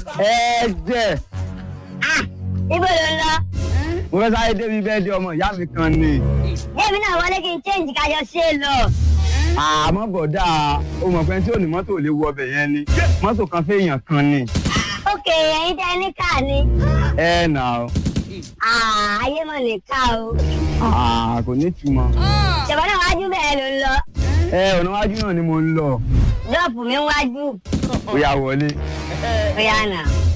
ẹ jẹ́ Ah, ibo ló ń lọ? mo fẹ́ sáré débi bẹ́ẹ̀ di ọmọ ìyá mi kan ni. Débi náà wọlé kí n change kájọ ṣe é lọ. àmọ́ bọ̀dá o mọ̀ pé tí ò ní mọ́tò lè wọ ọbẹ̀ yẹn ni mọ́tò kan fẹ́yàn kan ni. Ókè, ẹ̀yin tẹ́ ní káà ni. ẹ nà ó Ah, ayé mọ̀ ní ká o. Ah, kò ní ìtumọ̀. Ṣèbọn náà wájú bẹ́ẹ̀ ló ń lọ. ẹ ọ̀nà wájú náà ni mo ń lọ Dọ́ọ̀pù mi ń wájú. ó yá wọlé. Ó yá nà.